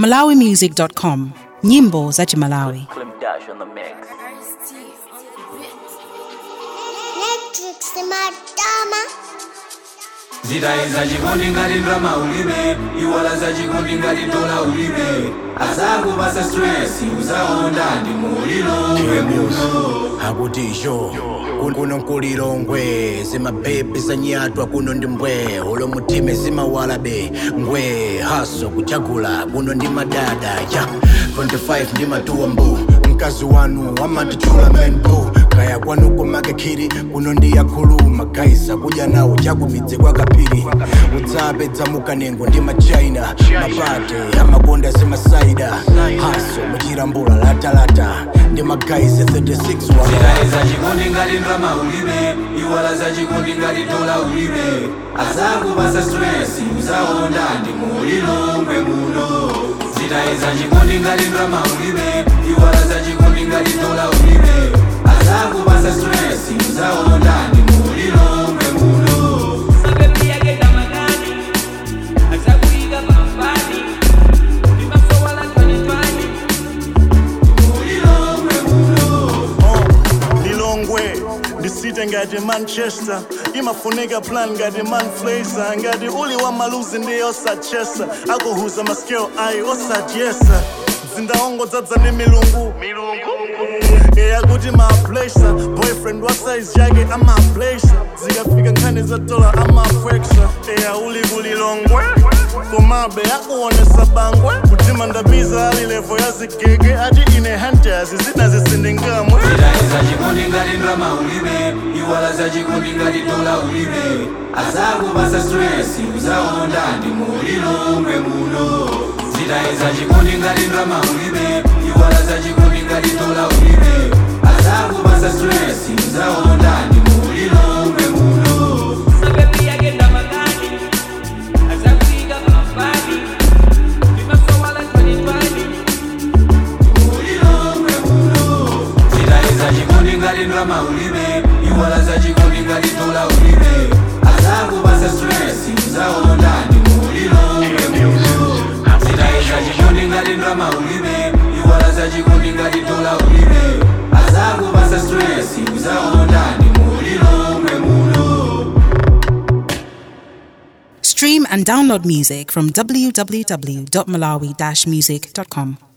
malawimusic.com nyimbo za chimalawi Slim Dash on the mix. Electric Simadama. zidai zachikondi ngati ndrama ulibe iwala zachikondi ngati dola ulibe azangu pasa stress uzaonda ndi mulilo muno akutisho kuno nkulilongwe zimabhebhi zanyatwa kuno ndi mbwe ulo mutime zimawalabe ngwe haso kuchagula kuno ndi madada ya 25 ndi matuwa mbu mkazi wanu amatitchula menbo kaya kwanu kumakekiri kuno ndi yakhuluma gaisa kudya nawo chakumidzi kwa kapiri udzapedza mukanengo ndi machina mapate amakonda zimasaida haso muchirambula latalata ndi magaisi 36 wa zidai zachikondi ngati ndrama ulibe iwala zachikondi ngati dola ulibe azangu pasa stress uzaonda ndi mulilo muno zidai zachikondi ngati ndrama ulibe iwala zachikondi ngati dola ulibe azangu pasa stress uzaonda ndi mulilo muno lilongwe ndisite ngati manchester imafunika plan ngati manflaser ngati uli wa maluzi ndi osachesa akuhuza maskeo ayi osadyesa zindaongo dzadza ndi milungu eyakuti maplesa boyfriend wa size yake amaplesa zikafika nkhani za dola amapweksa eya uli kulilongwe komabe akuonesa bangwe kutima ndabiza ali levo ya zigege ati ine hunters zina zisindingamwe zidai zachikondi ngati ndrama ulibe iwala zachikondi ngati dola ulibe azangu pasa stress uzaonda ndi mulilo muno zidai zachikondi ngati ndrama ulibe iwala zachikondi ngati dola ulibe azangu pasa stress uzaonda ndi mulilo muno zidai zachikondi ngati ndrama ulibe iwala zachikondi ngati dola ulibe azangu pasa stress uzaonda ndi mulilo muno zidai zachikondi ngati ndrama ulibe iwala zachikondi ngati dola ulibe azangu pasa stress uzaonda ndi mulilo muno stream and download music from www.malawi-music.com